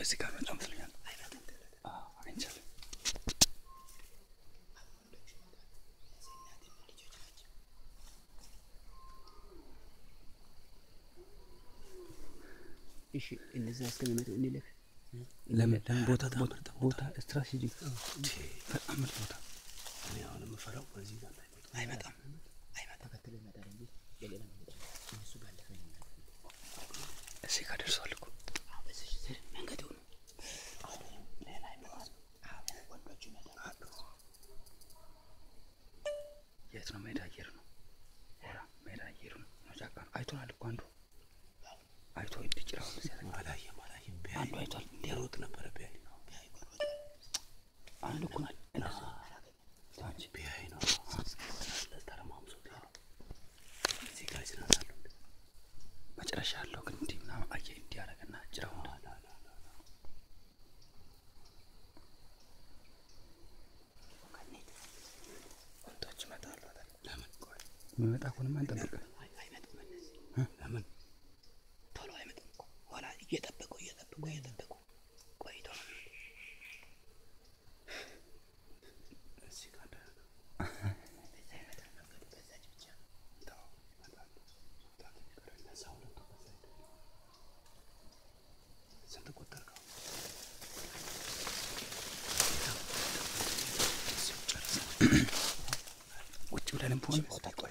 በዚህ ጋር መጣ መስለኛል። አዎ፣ አግኝቻለሁ። እሺ እነዛ እስከሚመጡ እንለፍ። ለምን ለምን ቦታ ቦታ ቦታ ስትራቴጂክ በጣም ምርጥ ቦታ እኔ አሁን የምፈራው በዚህ ጋር እንዳይመጡ አይመጣም። ተከትሎ ይመጣል እንጂ በሌላ መንገድ አይመጣም። እነሱ ባለፈ ነው የሚያልፈው። እዚህ ጋር ደርሰዋል እኮ አዎ፣ በዚህ ስር መንገዱ ነው። ሌላ ይመጣል። ወንዶቹ ይመጣሉ። የት ነው? ሜዳ አየር ነው። ሆራ ሜዳ አየር ነው። ጫካ ነው። አይቶናል እኮ አንዱ አይቶ እንዲጭራው ሲያደርግ አላየም አላየም። ቢያይ አንዱ አይቷል። ሊሮጥ ነበረ ቢያይ አንዱ እኮ እንደዚህ አንቺ ቢያይ ነው ተረማምሶ እዚህ ጋር ይዝናናሉ። መጨረሻ ያለው ግን እንዲህ ምናምን አየ እንዲህ ያደረገና ጭራው እንደ ወንዶች ይመጣሉ አይደል? ለምን ቆይ የሚመጣ ከሆነማ እንጠብቅ። አይ አይመጡም እነዚህ ለምን ቶሎ አይመጡም እኮ ኋላ እየጠበቁ እየጠበቁ እየጠበቁ ቆይቶ ነው የሚመጡት። እዚህ ጋር እንዳይሆን በዛ ይመጣል መንገዱ በዛች ብቻ ነው። ተው ይመጣሉ። መውጣት የሚቀር እነዛ ሁለቱ በዛ ሄዱ። ስንት ቆጠርከው? እዚሁ ጨርሰን ቁጭ ብለንም በሆነ ቦታ